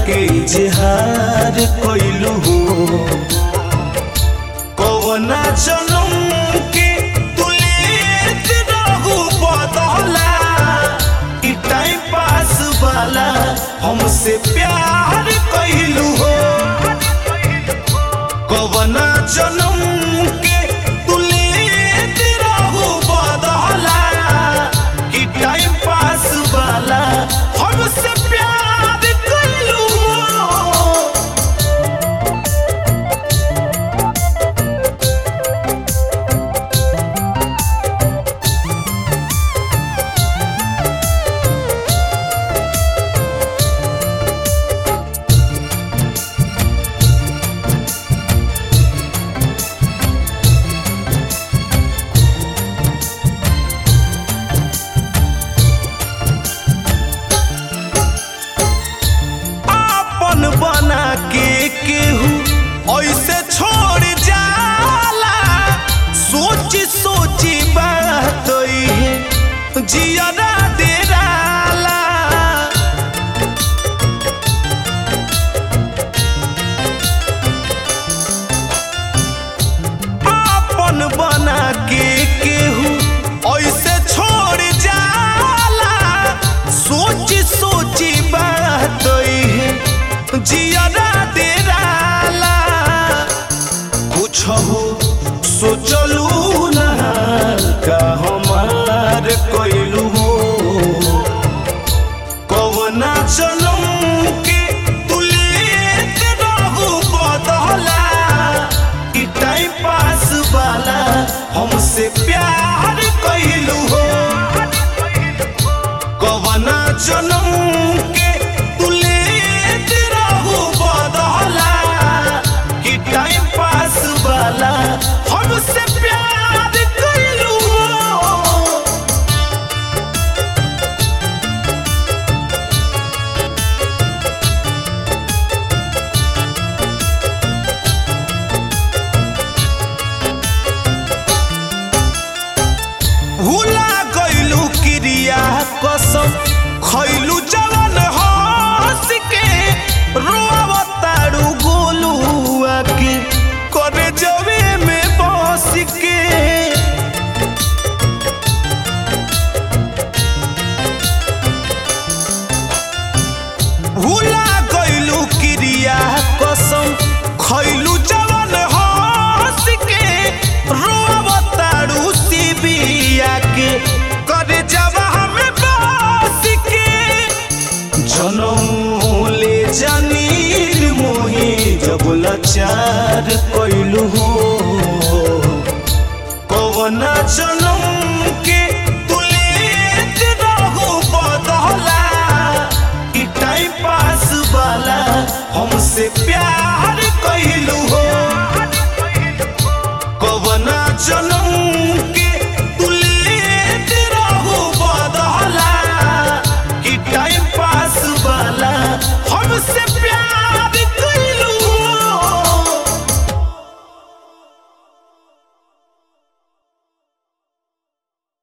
के इजहार कइलू हो कवना जनम के तुलेत रहू बदला ई टाइम पास वाला हमसे प्यार कइलू हो कवना जनम के तुलेत रहू बदला ई टाइम पास वाला हमसे प्यार कइलू हो आपन बना के केहू ऐसे छोड़ जाला सोची सोची बात है जियरा डेराला आपन बना के केहू ऐसे छोड़ जाला सोची सोची बात है जियरा डेराला कुछ हो सोचलू ना का हमार कइलू हो कवना जनम के तुलेत रहू बदला ई टाइम पास वाला हमसे प्यार कइलू हो कवना जनम के तुलेत रहू बदला ई टाइम पास वाला हमसे प्यार कइलू हो भूला गइलू क्रिया कसम खइलू जवन हंस के रोवताड़ू गोलुआ के करे जवे में बस के भूला गइलू क्रिया कसम खइलू जवन हंस के रोवताड़ू सिबिया के करे जवा में बस के जनम ले जानी मोही जब लाचार कइलू हो कवना जनम के तुलेत रहू बदला ई टाइम पास वाला हमसे प्यार कइलू